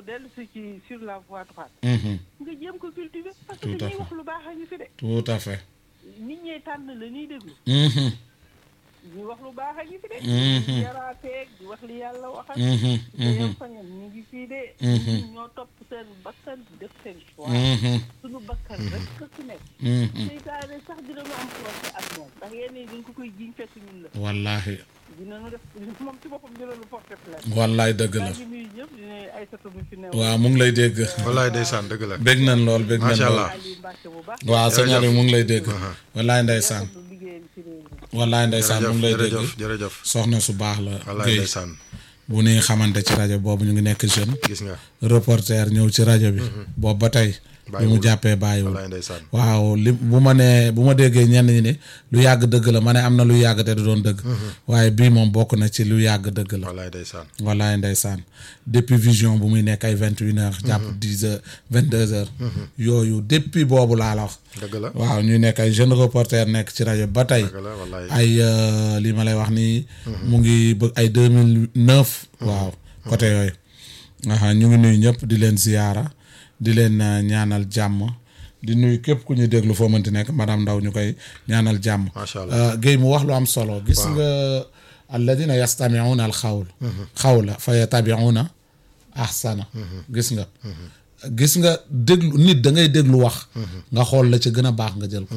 dellu si ci sur la voie droite Mhm. nga jéem ko cultiver parce que Tout à ñuy fait. wax lu baax a ngi fi de tout à fait. nit ñee tànn la ñuy déglu Mhm. ñuy wax lu baax a ngi fi de Mhm. yaraateeg di wax li yàlla waxal Mhm. te yow Mhm. fañam ñu ngi fii de Mhm. ñoo topp seen bakkan def seen choix Mhm. suñu bakkan rek ka su nekk Mhm. seytaane sax dinañu am procès ak moom ndax yenn yi dañ ko koy jiñ fekk ñun la wallaahi dinañu def moom ci boppam dinañu porter plainte wallaay dëgg maa la. ngi nuyu ñëpp di nuyu Aïssatou mi fi newoon waaw mu ngi lay dégg. wallaay ndeysaan dëgg la bég nañ lool bég nañ Macha lool. allah. Aliou Mbacke bu baax waaw sëñ Jërëjëf. Aliou mu ngi lay dégg. Aha. wallaay ndeysaan. lu liggéeyam ci réew mi wallaay ndeysaan mu ngi lay dégg. jërëjëf jërëjëf soxna su baax la. wallaay Guèye ndeysaan bu nuy xamante ci rajo boobu ñu ngi nekk jeune. gis nga reporter ñëw ci rajo bi. boobu ba tey. bi mu Bàyyiwul. jàppee bàyyiwul. wallaay ndeysaan waaw li bu ma nee bu ma déggee ñenn ñi ne lu yàgg dëgg la ma ne am na lu yàgg te du doon dëgg. waaye bii moom bokk na ci lu yàgg dëgg la. wallaay ndeysaan wallaay ndeysaan depuis vision bu muy nekk ay vingt une heures. jàpp dix heures vingt deux heures. yooyu depuis boobu laa la wax. dëgg la waaw ñuy nekk ay jeune reporter nekk ci rajo ba tey. dëgg la wallaay ay euh, li ma lay wax nii. mu ngi bëgg ay deux mille neuf. waaw côté yooyu. aha ñu ngi nuyu ñëpp di leen ziyaara di leen euh, ñaanal jàmm di nuyu képp ku ñu déglu foo mënti nekk madame Ndaw ñu koy ñaanal jàmm. Macha Allah. Euh, Guèye mu wax lu am solo. gis nga alladina yastamiuna al xawl. xawla fa yatabiuna ahsana. gis nga. gis nga déglu nit da ngay déglu wax. nga xool la ca gën a baax nga jël ko.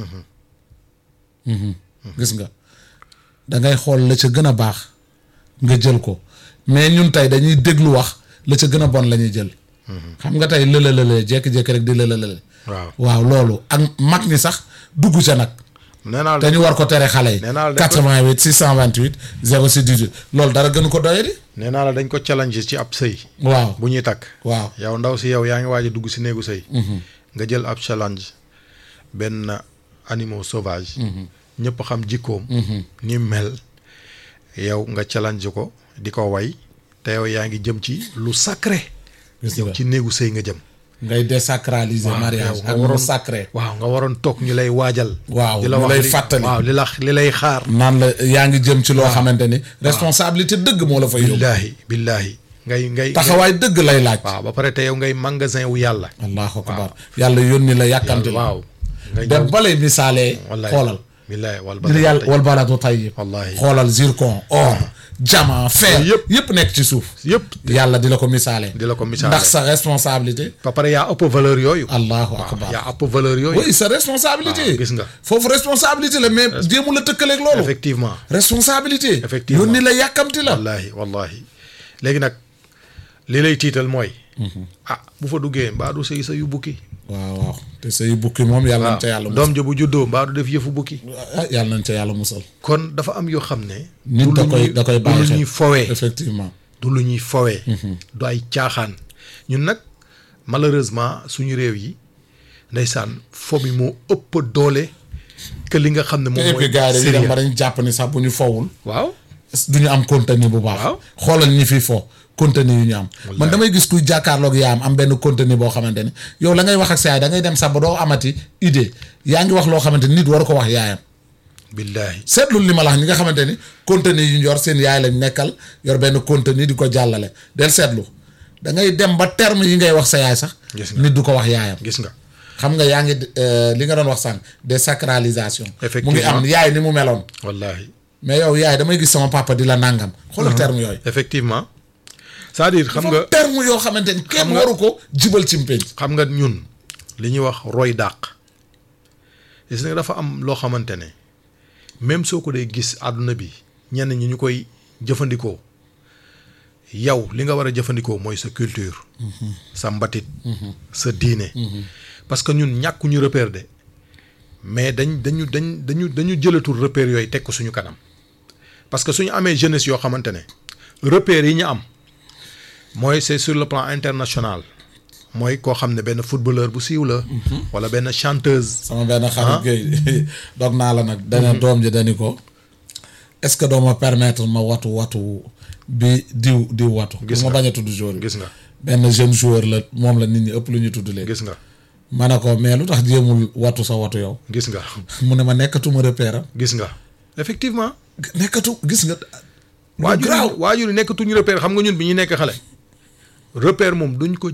gis nga da ngay xool la ca gën a baax nga jël ko mais ñun tey dañuy déglu wax la ca gën a bon la ñuy jël. xam nga tey lële lële jékki-jékki rek di lële lële. waaw waaw loolu ak mag ñi sax dugg ca nag. nee naa te la ñu war ko tere xale yi. Nee naa la dañ ko- 88 628 06 18 loolu dara gënu ko doyadi. nee naa la dañ ko challenge ci ab sëy waaw bu ñuy takk waaw yow ndaw si yow yaa ngi waaj a dugg si néegu sëy nga jël ab challenge benn animal sauvage ñëpp xam jikkoom ni mel yow nga challenge ko di ko way te yow yaa ngi jëm ci lu sacré gis yow nga ci néegu sëy nga jëm ngay désacraliser waaw, mariage yow nga ak mu waroon- sacré. waaw nga waroon toog ñu lay waajal waaw di la ñu wax lay li- fàttali. waaw li la li lay xaar naan la yaa ngi jëm ci loo xamante ni. responsabilité dëgg moo la fay yóbbu. billaahi billaahi ngay ngay taxawaay dëgg lay laaj. waaw ba pare te yow ngay magasin wu yàlla allahu akbar yàlla yónni la yàkkamti la. waaw nga dem ñëw balay misaalee. wallaay xoolal. billaahi wal ngir yàlla wal baladu tayyib. Wallahi. xoolal zircon or. diamant fer Yëpp. yëpp nekk ci suuf. yëpp yàlla di la ko misaalee. di la ko misaalee. ndax sa responsabilité. ba pare yaa ëpp valeur yooyu allahu waaw akbar yaa ëpp valeur yooyu oui sa responsabilité. waaw, gis nga. foofu responsabilité la mais jéemu la tëkkaleeg loolu. effectivement responsabilité. Effectivement. yónni la yàkkamti la. wallahi wallahi léegi nag li lay tiital mooy ah bu fa duggee mbaa du sëy sa yu bukki waaw waaw te say bukki moom yàlla nañ ca yàlla musal. doom ja bu juddoo mbaa du def yëfu bukki ah yàlla nañ ca yàlla musal. kon dafa am yoo xam ne nit du da lu koy ñuy- da koy du bàyyi lu xel ñuy fowee effectivement. du lu ñuy fowee du ay caaxaan ñun nag malheureusement suñu réew yi ndeysaan fo bi moo ëpp doole que li nga xam ne te moom et mooy puis gars yi dañuy dem sérieux ba dañ jàpp ni sax bu ñu fowul. waaw du ñu am contenu bu baax. Waaw. xoolal ñi fi fo contenu yu ñu am. man Wallaay. damay gis kuy jàkkaarloog yaayam am benn contenu boo xamante ni yow la ngay wax ak sa yaay da ngay dem sax ba doo amati idée yaa ngi wax loo xamante ni nit waru ko wax yaayam. billaahi seetlu li ma la wax ñi nga xamante ni contenu yu ñu yor seen yaay lañ nekkal yor benn contenu di ko jàllale del seetlu da ngay dem ba terme yi ngay wax sa yaay sax. Gis nga. nit du ko wax yaayam. gis nga xam nga yaa ngi euh, li nga doon wax sànq désacralisation. mu ngi Effectivement. am yaay ni mu meloon. wallahi mais yow yaay damay gis sama papa di la nangam. xoolal terme yooyu. effectivement c'est-à-dire xam nga terme yoo xamante ni kenn nga- waru ko jibal ci mpénc xam nga ñun li ñuy wax roy dàq gis nga dafa am loo xamante ne même soo ko dee gis àdduna bi ñenn ñi ñu koy jëfandikoo yow li nga war a jëfandikoo mooy sa culture sa mbatit sa diine parce que ñun ñàkkuñu repère de mais dañ dañu dañ dañu dañu jëlatul repère yooyu teg ko suñu kanam parce que suñu amee jeunesse yoo xamante ne repères yi ñu am mooy c'est sur le plan international mooy koo xam ne benn footballeur bu siiw la. wala benn chanteuse. sama benn xarit Guèye dog naa la nag dana doom ji dani ko est-ce que doo ma permettre ma watu watu bi diw diw watu Gis ma nga. bañ a tudd joueur bi gis nga benn jeune joueur la moom la nit ñi ëpp lu ñu tudd léegi gis nga ma ne ko mais lu tax jéemul watu sa watu yow gis nga mu ne ma nekkatuma repère am gis nga effectivement. nekkatu gis nga lu waajur garaaw yi waajur yi nekkatuñu repère xam nga ñun bi ñu nekk xale. repère moom duñ ko